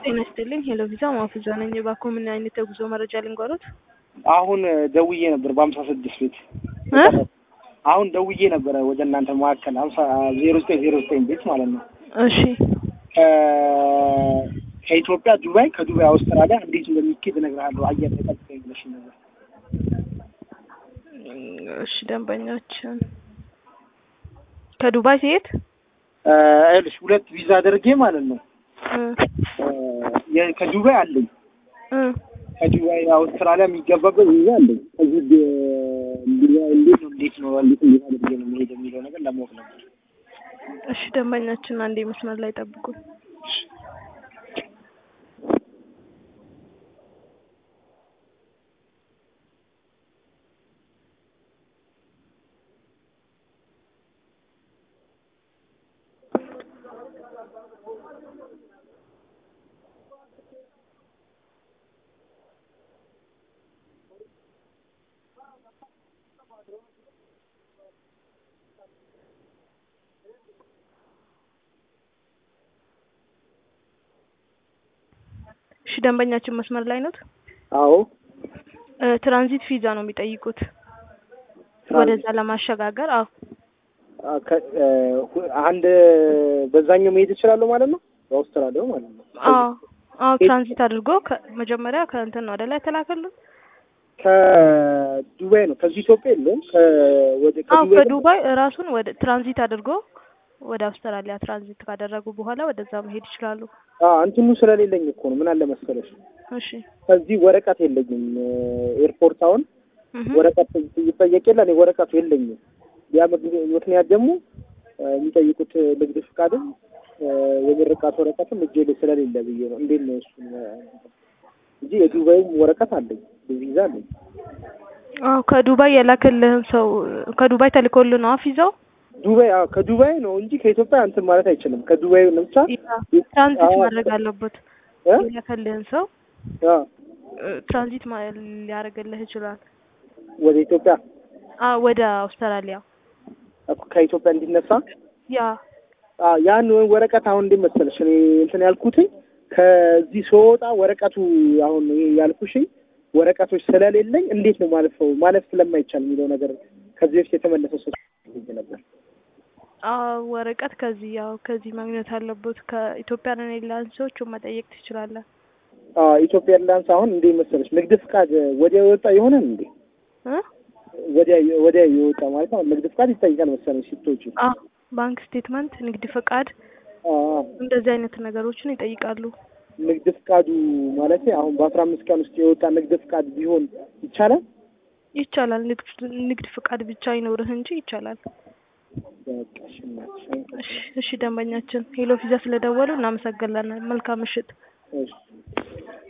ጤና ይስጥልኝ። ሄሎ ቪዛ ማፉዛ ነኝ። እባክዎ ምን አይነት የጉዞ መረጃ ልንገሮት? አሁን ደውዬ ነበር በሀምሳ ስድስት ቤት እ አሁን ደውዬ ነበረ ወደ እናንተ መካከል ሀምሳ ዜሮ ዘጠኝ ዜሮ ዘጠኝ ቤት ማለት ነው እሺ ከ- ከኢትዮጵያ ዱባይ ከዱባይ አውስትራሊያ እንዴት እንደሚኬድ እነግርሃለሁ አየር ላይ ጠብቀኝ ብለሽ ነበር እሺ ደንበኛችን ከዱባይ ሲሄድ እ ይኸውልሽ ሁለት ቪዛ አድርጌ ማለት ነው እ እ የ- ከዱባይ አለኝ እ ከዱባይ አውስትራሊያ የሚገባበት ቪዛ አለኝ እዚህ ድ- እንዲ- እንዴት ነው እንዴት ነው እንዴት እንዴት አድርጌ ነው መሄድ የሚለው ነገር ለማወቅ ነበር እሺ ደንበኛችን አንዴ መስመር ላይ ጠብቁን። እሺ ደንበኛችን መስመር ላይ ኖት? አዎ እ ትራንዚት ቪዛ ነው የሚጠይቁት ወደዛ ለማሸጋገር። አዎ አ- ከ- እ ሁ- አንድ በዛኛው መሄድ እችላለሁ ማለት ነው በአውስትራሊያው ማለት ነው አዎ አዎ ትራንዚት አድርጎ ከ- መጀመሪያ ከእንትን ነው ወደ ላይ ተላከልን። ከዱባይ ነው ከዚህ ኢትዮጵያ የለውም ከወደ አዎ ከዱባይ ከዱባይ ራሱን ወደ ትራንዚት አድርጎ ወደ አውስትራሊያ ትራንዚት ካደረጉ በኋላ ወደዛ መሄድ ይችላሉ። አ እንትኑ ስለሌለኝ እኮ ነው ምን አለ መሰለሽ እሺ ከዚህ ወረቀት የለኝም ኤርፖርት አሁን እህ ወረቀት ይጠየቅ የለ እኔ ወረቀቱ የለኝም ያ ምክ- ምክንያት ደግሞ እ የሚጠይቁት ንግድ ፍቃድም እ የምርቃት ወረቀትም እጄ ላይ ስለሌለ ብዬ ነው እንዴት ነው እሱ እንጂ የዱባይም ወረቀት አለኝ ቪዛ አለኝ አዎ ከዱባይ የላክልህን ሰው ከዱባይ ተልኮልህ ነው ቪዛው? ዱባይ አዎ ከዱባይ ነው እንጂ ከኢትዮጵያ እንትን ማለት አይችልም ከዱባይ ነው ብቻ ትራንዚት አዎ። ማድረግ አለበት። እ የላክልህን ሰው አ እ ትራንዚት ማ- ሊያደርግልህ ይችላል። ወደ ኢትዮጵያ አዎ ወደ አውስትራሊያ እኮ ከኢትዮጵያ እንዲነሳ ያ አ ያን ወረቀት አሁን እንዴት መሰለሽ እኔ እንትን ያልኩትኝ ከዚህ ስወጣ ወረቀቱ አሁን ይሄ ያልኩሽኝ ወረቀቶች ስለሌለኝ እንዴት ነው ማለፈው ማለፍ ስለማይቻል የሚለው ነገር ከዚህ በፊት የተመለሰ ሰው ነበር። አዎ ወረቀት ከዚህ ያው ከዚህ ማግኘት አለበት። ከኢትዮጵያ ኤርላይንሶች መጠየቅ ትችላለህ። አ ኢትዮጵያ ኤርላይንስ አሁን እንዴት መሰለሽ ንግድ ፍቃድ ወዲያ የወጣ ይሆናል እንዴ? እ ወዲያ ወዲያ የወጣ ማለት ነው ንግድ ፍቃድ ይጠይቃል መሰለኝ ሲቶች አዎ ባንክ ስቴትመንት፣ ንግድ ፈቃድ አ እንደዚህ አይነት ነገሮችን ይጠይቃሉ። ንግድ ፍቃዱ ማለት አሁን በአስራ አምስት ቀን ውስጥ የወጣ ንግድ ፍቃድ ቢሆን ይቻላል? ይቻላል። ንግድ ንግድ ፈቃድ ብቻ ይኖርህ እንጂ ይቻላል። በቃ እሺ እናትሽ እሺ እሺ ደንበኛችን ሄሎ ቪዛ ስለደወሉ እናመሰግናለን። መልካም ምሽት። እሺ